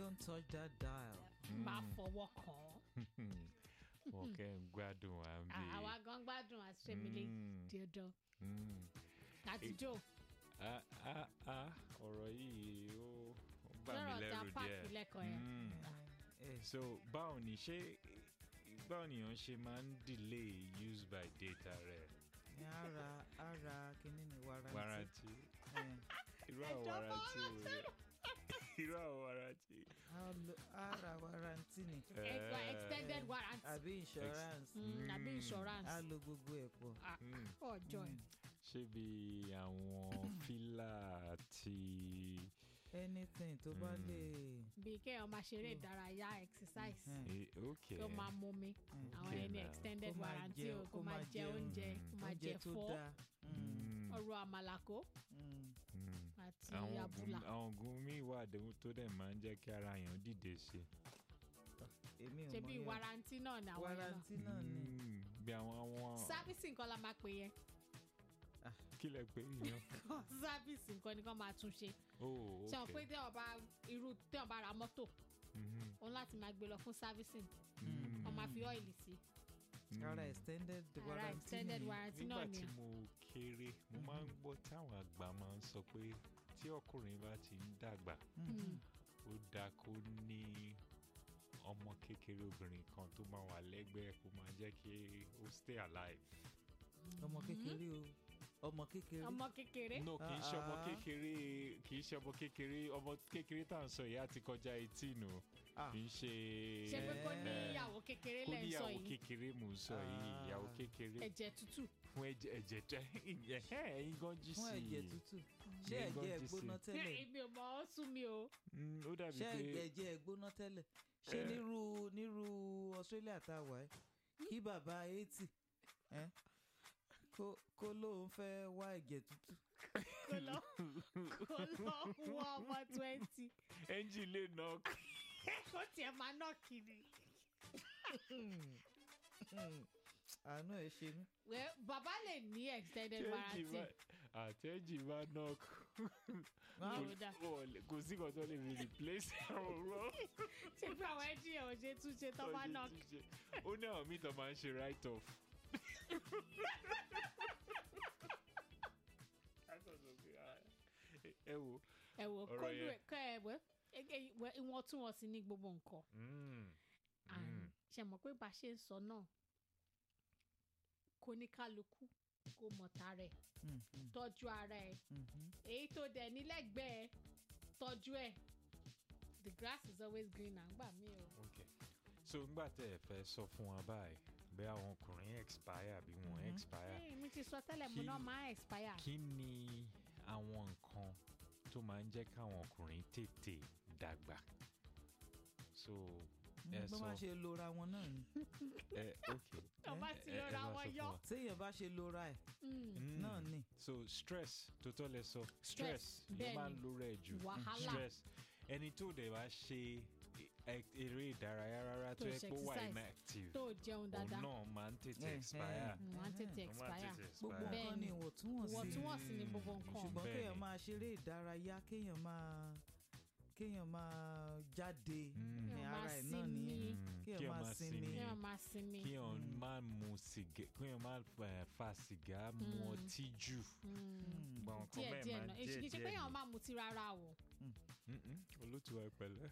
don't touch that dial. máa fọwọ́ kàn án. wọ́n kẹ́ ń gbádùn à ń bè. àwa gan gbádùn àṣemílẹ̀ Mm. díọ̀dọ̀ Mm. àtijọ́ Ah, ah, ah, ọ̀rọ̀ yìí ó ó bà mí lọ́rọ̀ ta lẹ́rù páàkì díẹ̀. lẹ́kọ̀ọ́ yẹn. Mm. Eh, so báwo ni ṣé báwo nìyàn ṣe máa ń delay use by data rẹ̀ ní ara ara kínní ni warranty. warranty Eh, irú àwọn Ẹjọ́ warranty wo rẹ̀ irú àwọn warranty. a lo- ara warranty ni Ẹgbà extended warranty àbí insurance Mm, àbí Mm. insurance a lo gbogbo ẹ̀ pọ̀. Ah, Mm. ọjọ́ ẹ̀. ṣé bí àwọn fílà àti anything tó bá Mm. lè. bíi kéèyàn máa ṣeré ìdárayá exercise Mm. eh, ok kí ó máa mumi àwọn Okay ẹni now. extended Kó máa warranty jẹ- o kó kó máa máa jẹ jẹ oúnjẹ mm, kó máa oúnjẹ jẹ tó fọ́ dáa. Mm, Mm. ọ̀rọ̀ àmàlàkó mm. Mm. àti àwọn àbùlà oògùn àwọn oògùn míì wà déhùn tó dẹ̀ máa ń jẹ́ kí ara èèyàn dìde sí èmi ò ṣe mọ bí yẹn. warranty náà ni àwọn yẹn náà warranty náà ni. Mm, bí àwọn àwọn sáfíìsì nǹkan la máa pè yẹn kí lẹ pé yẹn sáfíìsì nǹkan ni kàn máa tún ṣe oh ṣe wọn pé okay téèyàn bá irú téèyàn bá ra mọ́tò Mhm. òun láti máa gbé lọ fún sáfíìsì Mm. wọn máa fi ọ́ìlì sí Mm. ara extended ara warranty extended ni. warranty nígbà náà tí ni mo kéré mo máa ń gbọ́ táwọn àgbà máa ń sọ pé tí ọkùnrin bá ti ń dàgbà Mm. ó dáa kó ní ọmọ kékeré obìnrin kan tó máa wà lẹ́gbẹ̀ẹ́ kó máa jẹ́ kí ó stay alive. ọmọ kékeré o ọmọ kékeré. ọmọ kékeré no kì í ṣe ọmọ Ah. kékeré kì í ṣe ọmọ kékeré ọmọ kékeré tá à ń sọ yìí á ti kọjá eighteen o Ah. kì í ṣe ṣe pé kó ní Eh. ìyàwó kékeré kó lẹ́ ń sọ níyàwó yìí kékeré mò ń sọ yìí Ah. ìyàwó kékeré ẹ̀jẹ̀ tútù fún ẹ̀jẹ̀ ẹ̀jẹ̀ tẹ ẹ̀yin gan jí sí fún ẹ̀jẹ̀ i tútù ṣé Ẹ̀yin gan ẹ̀jẹ̀ jí sí i. gbóná tẹ́lẹ̀ èmi ò mọ ọ́ sún mi o Mm, ó dàbí ṣé pé ẹ̀jẹ̀ gbóná tẹ́lẹ̀ ṣé Eh. nírú nírú Australia tá a wà ẹ́ kí bàbá eighty ẹ́ kó kó lóun fẹ́ wá ẹ̀jẹ̀ tútù kó lọ kó lọ wọ ọmọ twenty ẹ́ńjì lè nà kó tiẹ̀ máa ná kiri. àánú ẹ̀ ṣe mí. Well, bàbá lè ní extended tẹ́jì warranty bá àtẹ́jì bá knock Yóò dá. kò sí kan tó lè fi replace àwọn ọ̀rọ̀ ṣé pé àwọn ẹjí ẹ̀ ò ṣe tún ṣe tó bá ná ó ní àwọn míì tó máa ń ṣe write off. ẹ wo ẹ wò Ọ̀rọ̀ kólú yẹn. ẹ kọ ẹ wẹ ẹ- ẹ- ìwọ̀ntúnwọ̀nsì ní gbogbo nǹkan mm, And ṣe mọ̀ pé bá a ṣe ń sọ náà kò ní kálukú kó mọ̀ tara ẹ̀ Mm, mm, tọ́jú ara ẹ̀ mhm. èyí tó dẹ̀ nílẹ̀gbẹ́ẹ̀ tọ́jú ẹ̀ the grass is always greener gbà mí o. okay. so ngbà tẹ́ ẹ fẹ́ sọ fún wa báyìí bẹ́ẹ̀ àwọn ọkùnrin expire àbí wọn expire Hey, mi ti sọ tẹ́lẹ̀ mo Kí- náà máa expire. kí ni àwọn nǹkan tó máa ń jẹ́ káwọn ọkùnrin tètè dàgbà so ẹ bó bá sọ ṣe lora wọn náà ni ẹ ok tó bá ti ẹ- ẹ lọ́ra bá wọn sọ fún yọ. wa. téèyàn bá ṣe lora ẹ̀ Mm. náà ni so stress tó tọ́ lẹ sọ stress ló bẹ́ẹ̀ máa ń ni. lo rẹ̀ jù Wàhálà. stress ẹni tó dẹ̀ bá ṣe ẹ- eré ìdárayá rárá tó Tó yẹ ṣe pé ó wà exercise. inactive tó jẹun òun dáadáa náà máa ń tètè Eh, expire eh. wọ́n á tètè Ó máa ń expire. tètè gbogbo expire. Bẹ́ẹ̀ nǹkan ni ni. ìwọ̀ntúnwọ̀nsì ìwọ̀ntúnwọ̀nsì ni gbogbo nǹkan. ṣùgbọ́n Bẹ́ẹ̀ kéèyàn ni. máa ṣeré ìdárayá kéèyàn máa kéèyàn máa jáde Mm. ní Kéèyàn ara máa ẹ̀ náà nìyẹn sinmi. kéèyàn máa sinmi kí wọ́n máa sinmi. kí èèyàn má mu sìgá kí èèyàn má eh, fa sìgá mu ọtí jù gbọ̀n kan díẹ̀ bẹ́ẹ̀ díẹ̀ máa náà díẹ̀ èsì kì í ṣe pé díẹ̀ èèyàn máa mutí rárá o. Mm-mm. olótùwà ìpẹ̀lẹ́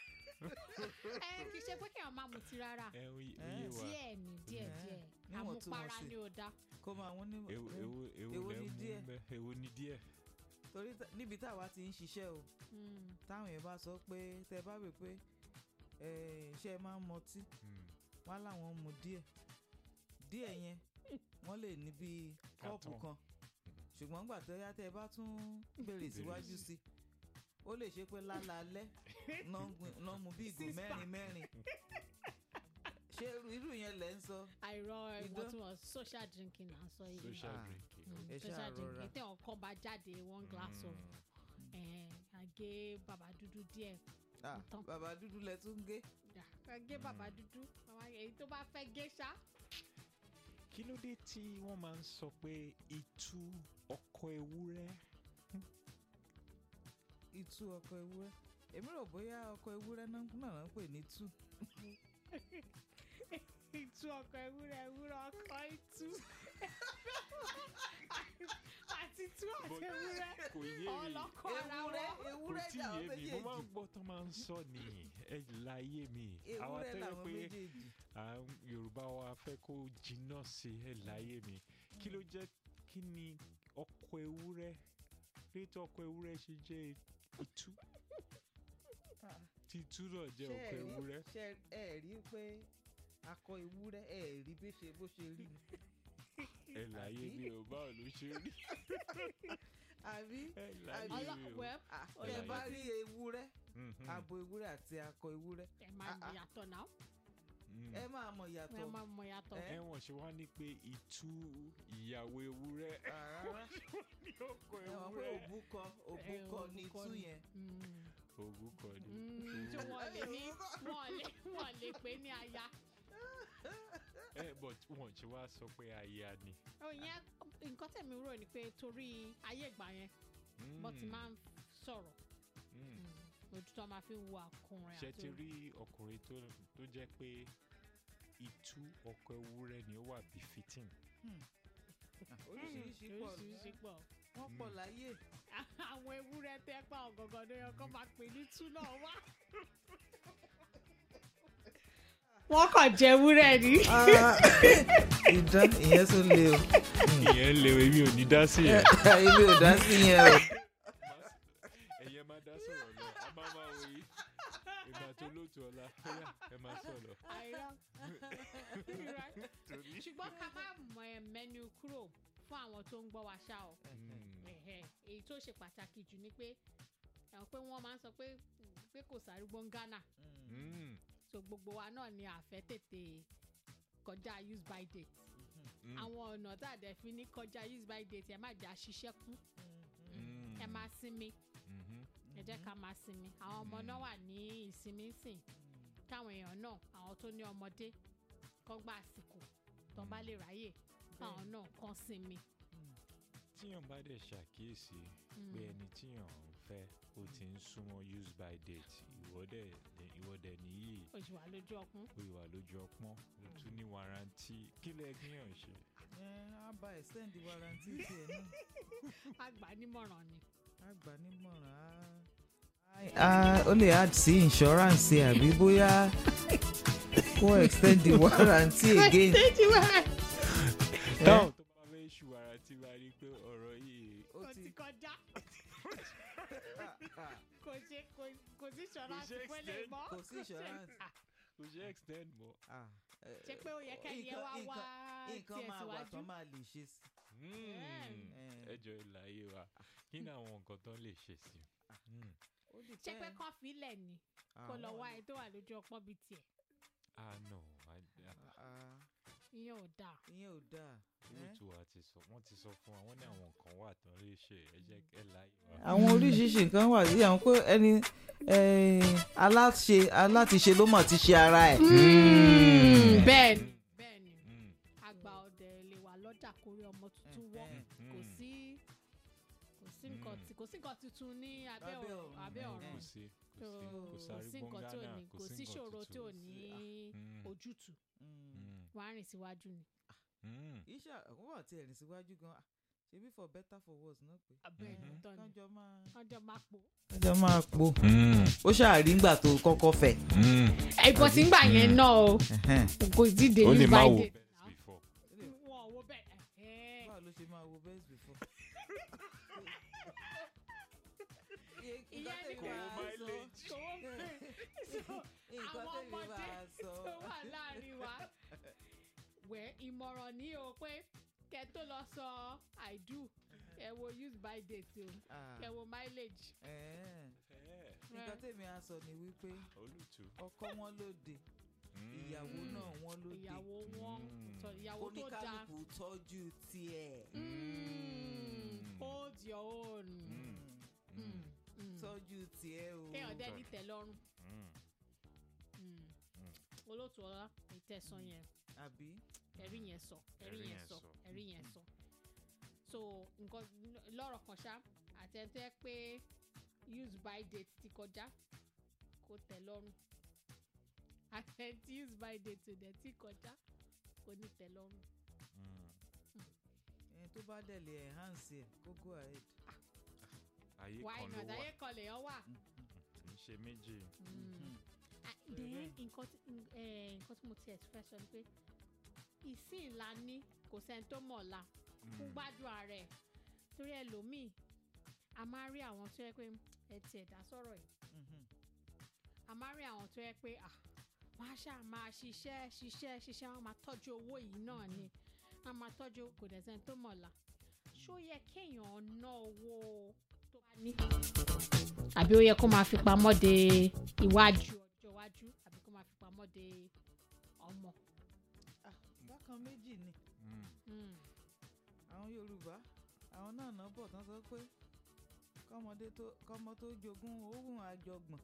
ẹ kì í ṣe pé kéèyàn máa mutí rárá. ẹ ó yé Eh. wa díẹ̀ ni díẹ̀ Eh, díẹ̀ níwọ̀ntúnwọ̀nsì. àmupara ni ò dáa. kó máa wọ́n ní èwo èwo èwo èwo lẹ ni mú díẹ̀? bẹ èwo ni díẹ̀ torí tá- níbi táwa ti ń ṣiṣẹ́ o Mm. táwọn yẹn bá sọ pé tẹ bá wè pé eh, ṣé ẹ máa ń mọtí Mm. wọn láwọn mu díẹ̀ díẹ̀ yẹn wọ́n lè ní bíi kọ́ọ̀pù Carton. kan ṣùgbọ́n gbà tó yá tẹ́ ẹ bá tún béèrè síwájú sí i ó lè ṣe pé lálaalẹ́ náà mu bí ìgò Six pack. mẹ́rin mẹ́rin ṣé irú- irú yẹn lẹ́ ń sọ àìrọ Idán. ìwọ̀ntúnwọ̀nsì social drinking là ń sọ yìí. social Ah. drinking Mm, Ẹ social ṣáà drinking rọra. tẹ ọkọ bá jáde one glass of eh, àgé bàbá dúdú díẹ̀ Ah, Tán. bàbá dúdú lẹ tún gé Dà, àgé bàbá dúdú àwọn èyí tó bá fẹ́ gé ṣá. kí ló dé tí wọ́n máa ń sọ pé itú ọkọ ewúrẹ́ itú ọkọ ewúrẹ́ èmi rò bóyá ọkọ ewúrẹ́ náà náà ń pè ní tú ìtú ọkọ̀ ewúrẹ́ ewúrẹ́ ọkọ̀ ìtú àti tú àti But ewúrẹ́ kò yé mi ọlọ́kọ̀ ara ewúrẹ́ wọn. kò ewúrẹ́ tí làwọn yé mi mo máa ń méjèèjì gbọ́ tó máa ń sọ ni ẹ láyé mi àwa ewúrẹ́ tó yẹ làwọn pé méjèèjì à ń yorùbá wa fẹ́ kó jiná sí ẹ láyé mi kí ló jẹ́ kí ni ọkọ ewúrẹ́ rétí ọkọ ewúrẹ́ ṣe jẹ́ itú tí itú náà jẹ́ ọkọ ewúrẹ́ ṣe ẹ rí pé akọ ewúrẹ́ ẹ rí bí ṣe bó ṣe rí ni ẹ láyé àbí? mi ò báwo ló ṣe rí àbí ẹ láyé Àbí? mi Ọlọ́- ò. well, Ah, Ó tẹ yẹ bá kí- rí ewúrẹ́ Mhm, abo ewúrẹ́ àti akọ ewúrẹ́ ẹ máa Ah, mọ ah. yàtọ̀ náà mm. ẹ máa mọ̀ ẹ yàtọ̀ máa mọ yàtọ̀. Eh? ẹ wọ́n ṣe wá ní pé itú ìyàwó ewúrẹ́ rárá ní ọkọ ẹ wọ́n pé ewúrẹ́ òbúkọ Eh, òbúkọ ni òbúkọ tú ni. yẹn Mm. ògùn kan ní. Mm, tí wọ́n lè ní wọ́n lè wọ́n lè pè ní aya. ẹ but wọ́n ṣe wá sọ pé aya ni. ó yẹn nǹkan tẹ̀mí rò ni pé torí ayé ìgbà yẹn bọ́ ti Mm, máa ń sọ̀rọ̀ mm. ojú tó máa fi ń wo ọkùnrin ṣe àti ti rí ọkùnrin tó tó jẹ́ pé itú ọkọ ewúrẹ́ ni ó wà befitting. oríṣiríṣi pọ̀ oríṣiríṣi pọ̀ wọ́n pọ̀ láyé àwọn ewúrẹ́ tẹ́ pa ọ̀gọ̀ngàn ló yẹ kó máa pè ní tú náà wá. wọ́n kàn jẹ ewúrẹ́ ni. ìdán ìyẹn tó le o ìyẹn lè èmi ò ní dá sí ẹ. èmi ò dá sí yẹn o ẹ̀yẹ máa dá sọ̀rọ̀ lọ a máa máa wò yí ìgbà tó lóòtú ọ̀la bóyá ẹ máa sọ̀rọ̀. àìrọ́ torí. ṣùgbọ́n ká má mọ ẹ mẹ́nu kúrò fún àwọn tó ń gbọ́ wa ṣá o. Mm, Ẹ̀hẹ̀, èyí tó ṣe pàtàkì jù ni pé ẹ̀ pé wọ́n máa ń sọ pé pé kò sárúgbó ń Ghana mm, so gbogbo wa náà ni àfẹ́ tètè kọjá use by date mm, àwọn ọ̀nà tá a dẹ̀ fi ní kọjá use by date ẹ má jà ṣiṣẹ́ kú mm, ẹ máa sinmi mhm, ẹ jẹ́ ká máa sinmi àwọn ọmọ náà wà ní ìsinmi sìn káwọn èèyàn náà àwọn tó ní ọmọdé kọ́ gba àsìkò tó bá lè ráyè káwọn náà kàn sinmi. tíyàn bá dẹ̀ ṣàkíyèsí pé ẹni tíyàn ń fẹ́ ó ti ń súnmọ́ use by date ìwọ́dẹ̀ ìwọ́dẹ̀ nìyí oṣù wa lójú ọkùn ó ìwà lójú ọpọ́n ó tún ní warranty kí lẹ gbìyàn ṣe. ẹ á bá extend warranty tiẹ̀ náà àgbà nímọ̀ràn ni. á gbà nímọ̀ràn á. ó lè add sí insurance àbí bóyá kó extend the warranty again. táwọn tó bá fẹ́ ṣù warranty bá rí pé ọ̀rọ̀ yìí ó kò ti ti kọjá kò ṣe kò- kò sí ṣọ́ra ṣe sí pé lè extend. mọ́. kò sí insurance. Ah, kò ṣe extend mọ́. Ah, eh, ṣe pé ó yẹ kẹ́ni ẹ wá nǹkan- wá nǹkan tiẹ̀ máa wà síwájú. Mm, tán máa lè ṣe sí. ẹ jọ ìlàyé wa kí ni àwọn nǹkan tó lè ṣe sí. Mm. Ó ṣé pé depend. kán filẹ̀ ni kó lọ Àwọn- wá ẹ tó wà lójú ọpọ́n bíi tiẹ̀ ah no I- I- Ah, ìyẹn ò dáa. ìyẹn ò dáa. eh? olùtù wa ti sọ wọ́n ti sọ fún wa wọ́n ní àwọn nǹkan wà tán lè ṣe ẹ jẹ́ ẹ láyé wa. àwọn oríṣiríṣi nǹkan wà sí àwọn pé ẹni eh, aláṣe alátiṣe ló mọ̀ ti ṣe ara ẹ̀. Mm, bẹ́ẹ̀ ni Mm, bẹ́ẹ̀ ni mm, àgbà ọ̀dẹ̀ lè wà lọ́jà kórè ọmọ tuntun wọ́ Eh, mm, kò mm. sí kò sí nǹkan Mm. tí- kò sí nǹkan tuntun ní abẹ́ Abẹ́ ọ̀run ọ̀run, abẹ́ eh, ọ̀run kò sí kò So, sí kò kò sáré sí nǹkan tí ò gbọ́ngànà ní kò kò sí sí nǹkan ṣòro tí ò tuntun. ní Mm. ojútùú Mm. Mm, wọ́n á rìn síwájú ni. mm. iṣẹ́ àkọ́kọ́ àti ẹ̀rìn síwájú gan-an ṣebí for better for worse náà pé. abẹ́ Mhm. ìtọ́ ni kánjọ máa. ọjọ́ máa pò. kánjọ máa po. Mm, ó ṣàrí ńgbà tó kọ́kọ́ fẹ̀. mm. ẹ̀bọ̀ tí ń gbà yẹn náà o kò sí dé ó lè use má by wo date best now. before. wọn ò wo bẹ́ẹ̀ ẹ̀hẹ́n. báwo ló ṣe máa wo best before. ìyẹn ni Kò wo mileage. kò wo bẹ́ẹ̀. So, nǹkan àwọn tẹ́mi ọmọdé máa sọ. tó wà láàrin wa wẹ̀ ìmọ̀ràn ní o pé kẹ́ tó lọ sọ i do ẹ wo use by date o Ah, ẹ wo mileage. eh. Eh, nǹkan tẹ́mi á sọ ni wípé olùtù. ọkọ wọn lóde Mm. ìyàwó náà wọn lóde ìyàwó wọn Mm. tọ- ìyàwó tó dáa oníkálukú tọ́jú tiẹ̀. Mm, hold your own. Mm. Mm, Mm. mm. tọ́jú tiẹ̀ o. kéèyàn dẹ́ni tẹ̀ lọ́rùn. Mm. Mm. Mm. olóòtú ọlá ìtẹ̀sán yẹn àbí. ẹ̀rí yẹn sọ ẹ̀rí Ẹ̀rí yẹn yẹn sọ sọ. ẹ̀rí yẹn sọ so nǹkan lọ́rọ̀ kan ṣá àti ẹni tó yẹ pé use by date ti kọjá kó tẹ́ lọ́rùn àtẹ tí use by date ò dẹ̀ tí kọjá kò ní tẹ́ lọ́rùn. Mm. ẹni tó bá dẹ̀ lè enhance ẹ̀ kó go ahead. ayé why kan ló not wà ayé kan lèèyàn wà. kì í ṣe méjì. Mhm. Ah, So then bẹ́ẹ̀. nǹkan tí n- eh, nǹkan tí mo tiẹ̀ fẹ́ sọ ni pé ìsìn ńlá ní kò sẹ́ni tó mọ̀ ọ̀la fún Mm. gbádùn ara ẹ̀ torí ẹlòmíì a máa rí àwọn tó yẹ pé ẹ tiẹ̀ dá sọ̀rọ̀ yìí Mhm. a máa rí àwọn tó yẹ pé à wọ́n á ṣáà máa ṣiṣẹ́ ṣiṣẹ́ ṣiṣẹ́ wọ́n máa tọ́jú owó yìí náà ni wọ́n máa tọ́jú kò dẹ̀ sẹ́ni tó mọ̀ ọ̀la ṣó yẹ kéèyàn ná owó tó bá ní. àbí ó yẹ kó máa fi pamọ́ de iwájú ọjọ́ iwájú àbí kó máa fi pamọ́ de ọmọ. Ah, bákan méjì ni Mm. Mm. àwọn yorùbá àwọn náà náà bọ̀ tán sọ pé kọ́mọdé tó kọ́mọ tó jogún òun àjọgbọ̀n.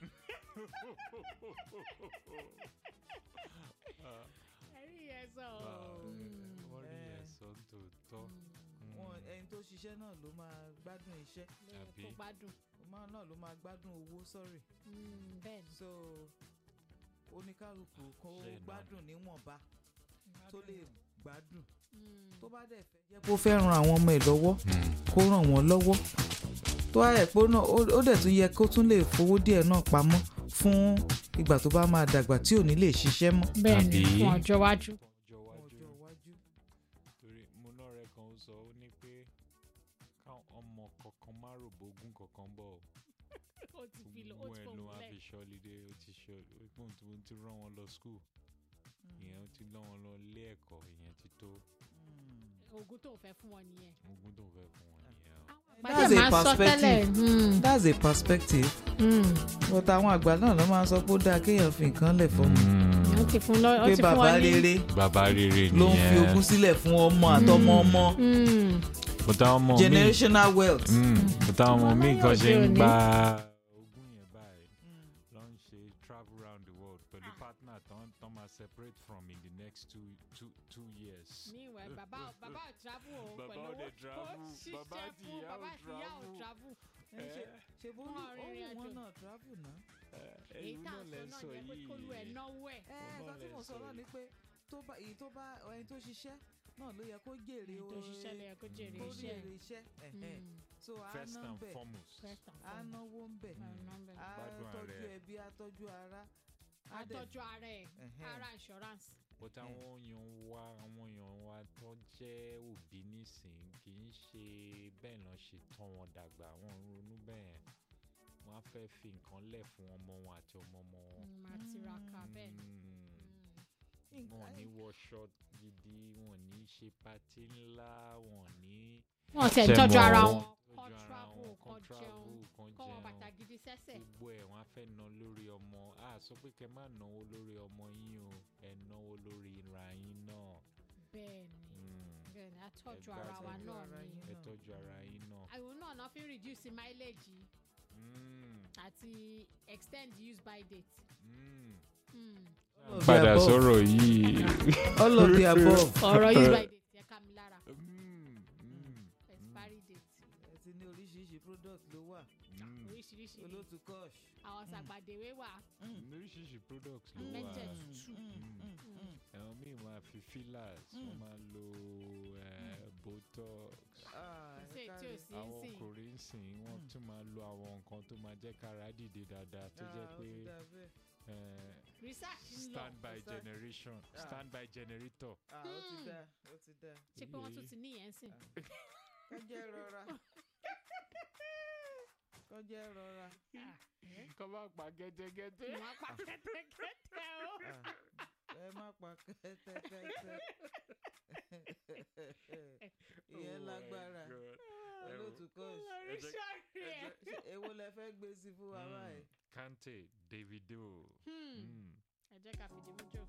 Ah, ẹ̀rí yẹn sọ ah, ọ́. Mm. wọ́n rí Eh. ẹ̀sọ́ tòótọ́. Mm. wọn ẹni tó ṣiṣẹ́ náà ló máa gbádùn iṣẹ́ lóye Àbí? kó gbádùn. ọmọ náà ló máa gbádùn owó sọ́rì Mm, bẹ́ẹ̀ ni. so oníkálukú kó Ṣe náà. gbádùn níwọ̀nba tó lè gbádùn Mm. tó bá dẹ̀ fẹ́ jẹ́ kó fẹ́ ran àwọn ọmọ ẹ̀ lọ́wọ́ kó ràn wọ́n lọ́wọ́ tó wá rẹ̀ pé ó náà- ó ó dẹ̀ tún yẹ kó tún lè fowó díẹ̀ náà pamọ́ fún ìgbà tó bá máa dàgbà tí ò ní lè ṣiṣẹ́ mọ́ bẹ́ẹ̀ ni Àbí? fún ọjọ́ iwájú. ọjọ́ fún iwájú ọjọ́ iwájú. torí mo náà rẹ kan ó sọ ó ní pé káwọn ọmọ kankan má rò bógún kankan bọ̀ ọ́. ó ti fi lọ ó gbogbo ti ẹ̀ ló fòun wá lẹ̀. fi ṣọ́lidé ó ti ṣọ́ ó ti ó ti rán wọn lọ skul ìyẹn ó ti rán wọn lọ ilé ẹ̀kọ́ ìyẹn ti tó Mm. oògùn tó ń fẹ́ fún wọn nìyẹn. ogún tó fẹ́ fún wọn nìyẹn o. That's Pàdé a máa ń sọ perspective. tẹ́lẹ̀. mm, that's a perspective mm. but àwọn àgbà náà ló máa ń sọ pé ó dáa kéèyàn fi nǹkan lẹ̀ fọ́mọ ó ti fún lọ ó pé ti fún bàbá wọn ní. rere bàbá rere ló ń fi ogún sílẹ̀ fún ọmọ àtọmọ ọmọ Mm, mo táwọn ọmọ mi generational wealth. mo táwọn ọmọ Ọmọ mi láyé kan ṣe òde ń òní. gba ogún yẹn báyìí Mm. lọ ń ṣe travel round the world pẹ̀lú Ah. partner tán tán máa separate from in the next two two two years. ní ìwẹ̀ bàbá bàbá ò travel o Bàbá pẹ̀lú ò dẹ̀ ó travel, ṣiṣẹ́ bàbá àti fún ìyá ò bàbá àti ìyá ò travel. travel. Ẹ ṣe ṣe bó ní Wọ́n rìnrìn ohun wọn àjò. náà travel náà. èyí ẹ̀yin tá à náà ń lẹ sọ sọ náà yẹ pé kólú ẹ̀ yìí. náwó ẹ̀. ẹ Ọlọ́run nǹkan tí lẹ mo sọ sọ náà yìí. ni pé tó bá èyí tó bá ẹni tó ṣiṣẹ́ náà ló yẹ kó jèrè èyí tó ṣiṣẹ́ lẹ̀ kó jèrè kó iṣẹ́ jèrè iṣẹ́ ẹ̀hẹ́n. Mm, so a first ná and bẹ̀ foremost. first and a foremost. náwó ń bẹ̀ Ah, number. a Gbádùn tọ́jú ara ẹ̀. ẹbí a tọ́jú ara a dẹ̀- àtọ́jú ara ẹ̀ ẹ̀hẹ́n. ara insurance. but àwọn èèyàn wa àwọn èèyàn wa tó jẹ́ òbí nísìnyí kì í ṣe bẹ́ẹ̀ náà ṣe tán wọn dàgbà wọn ń ronú bẹ́ẹ̀ wọ́n á fẹ́ fi nǹkan lẹ̀ fún ọmọ wọn àti ọmọ ọmọ wọn. Mm, máa tiraka bẹ́ẹ̀. Mm. Mm. wọn ò ní Nǹkan- wọṣọ gidi wọn ò ní ṣe patí ńlá wọn ò ní. wọ́n tẹ̀ ń Ṣe tọ́jú mọ̀ ara wọ́n wọn tọ́jú kọ́ ara travel wọn, kọ́ kọ́ jẹun travel, kọ́ kọ́ wọn jẹun. bàtà gidi sẹ́sẹ̀. gbogbo ẹ̀ wọ́n á fẹ́ ná lórí ọmọ a sọ pé kẹ́ má náwó lórí ọmọ yín o ẹ náwó lórí ra yín náà. bẹ́ẹ̀ ni Mm. bẹ́ẹ̀ ni àtọ́jú Ẹ ara wa gbádùn náà ara ni. yín. ẹ náà. tọ́jú ara yín náà. àwọn náà náà fi ń reduce mileage Mm. àti extend use by date. Mm. Mm. All of the padà above. sọ̀rọ̀ yìí. all of the above. ọ̀rọ̀ use by date yẹ ká mi lára Mm. Mm. expiry date ẹ ti ní oríṣiríṣi product ló wà Mm. oríṣiríṣi ni olótú kosh. àwọn sàgbàdéwé wà oríṣiríṣi products ló wà. Mẹ́jẹ̀ Mm, tútù. mm, mm, mm. àwọn míì máa fi fillers wọ́n Mm. máa lo eh, botox. Ah, kò sí ẹ èyí tí ò káre. sí àwọn sí ọkùnrin ń sìn wọ́n Mm. tún máa lo àwọn nǹkan tó máa jẹ́ kára dìde dáadáa tó jẹ́ Ah, ó pé ti dà bẹ́ẹ̀. eh, research ń lọ stand by Research. generation Ah. stand by generator. Ah, ó ti Hmm. dà ó ti dà ṣé pé wọ́n tún ti níyẹn sìn kọjá rọra kọjá rọra kọ́ bá pa gẹ́gẹ́gẹ́dẹ́. wọ́n á pa kẹ́tẹ́kẹ́tẹ́ o. Ah, ẹ má pa kẹ́tẹ́kẹ́tẹ́ ìyẹn lágbára olótú kosh oríṣiríṣi ẹ̀. Ṣé èwo lẹ fẹ́ gbé sí fún wa báyìí. Kante Davido. Hmm. Mm. ẹ jẹ́ ká fìdí mú jò.